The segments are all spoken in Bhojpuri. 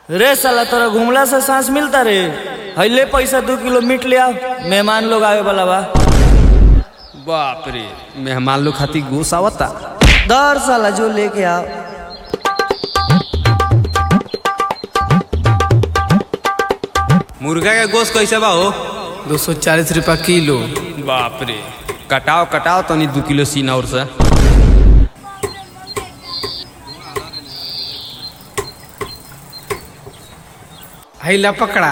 रे साला तोरा घुमला से सांस मिलता रे हईले पैसा दू किलो मीट ले आओ मेहमान लोग आवे वाला बा बाप रे मेहमान लोग खातिर गोस आवता दर साला जो लेके आओ मुर्गा के गोश्त कैसे बा हो दो सौ चालीस रुपया किलो बाप रे कटाओ कटाओ तनी दू किलो सीना और से हैला पकड़ा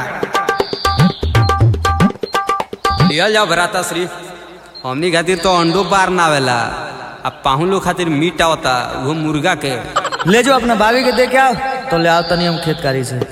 लियल जाओ भराता श्री हमनी खातिर तो अंडो पार ना आवेला अब पाहु लोग खातिर मीट आवता वो मुर्गा के ले जो अपना भाभी के दे के आओ तो ले आओ तनी हम खेतकारी से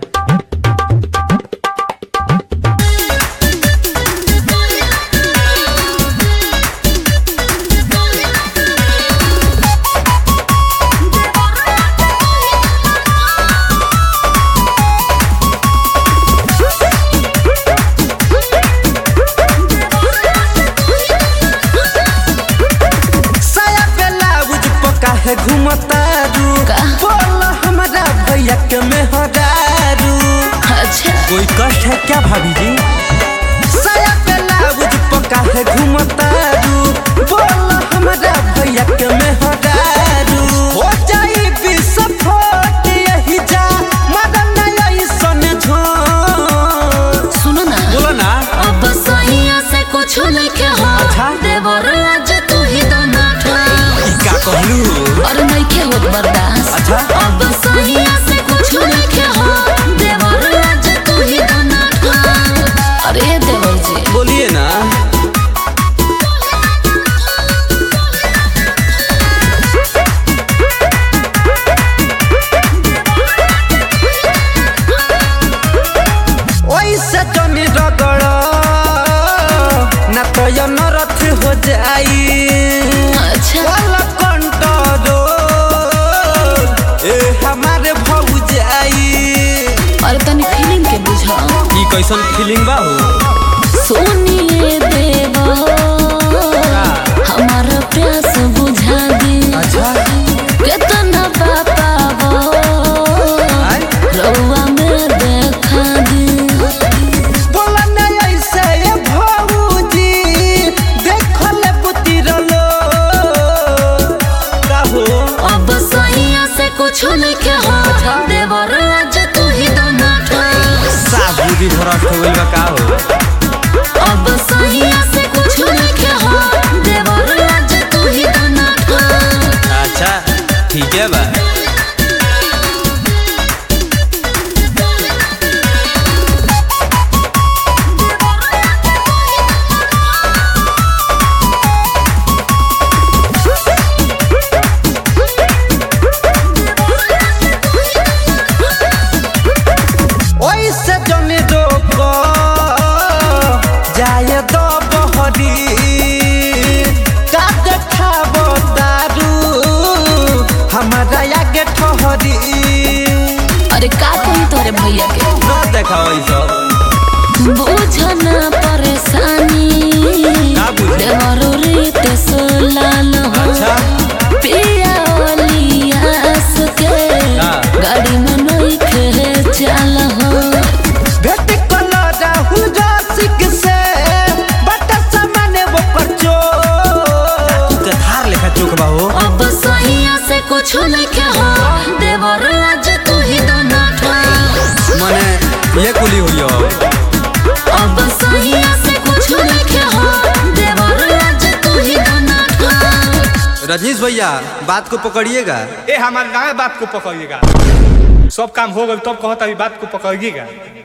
साया ब्लाउज पका है घुमतारू बोल हमारा भैया के मेहरारू अच्छा कोई कष्ट है क्या भाभी जी साया ब्लाउज पका है घुमतारू बोल हमारा भैया के मेहरारू हो जाई विस्फोट यही जा मदन ऐसन झों सुनो ना बोलो ना अब सैया से कुछ लेके हो अच्छा। देवर आज तू ही तो नाठा का कहलू और नहीं के होत बर्दाश्त अच्छा। अब सैया से कुछ लेके हो देवर आज तू ही तो नाठा अरे देवर जी बोलिए ना ओइसे जमी रगड़ ना तो यो नरथ हो जाई अच्छा वाला कंटरो ए हमारे भौजाई और तनी फीलिंग के बुझा ई कैसन फीलिंग बा हो सुनिए देवर हमारा प्यास बुझा दी अच्छा कितना पापा रउआ में देखा दी बोला ना ऐसे ए भौजी देखो ले पुती रलो का हो अब सैया से कुछ लेके हो देवर आज तू ही तो नाठा साबुदी भरा हो गइल बा का हो अब सैया से कुछ लेके हो देवर आज तू ही तो नाठा अच्छा ठीक है बा ओइसे जमी रोको जाए दो बहरी का देखाबो दारू हमारा आगे ठहरी अरे का कही तोरे भैया के ना देखाओ ई सब बुझना परेशानी का बुझे? देवरो रीत सोलाल हो अच्छा पिया ओलियास के का? गाड़ी में नहीं खे चल हो भेट कलो राहुल रसिक से बट सामने वो परचो तू तो थार लेखा चोक बा हो अब सैया से कुछ लेके हो देवर आज तू ही तो नाठा मने ये कुली हुई हो अब सैया से कुछ लेके हो देवर आज तू ही तो नाठा रजनीश भैया बात को पकड़िएगा ए हमारे गाँव बात को पकड़िएगा सब काम हो गए तब कहता अभी बात को पकड़िएगा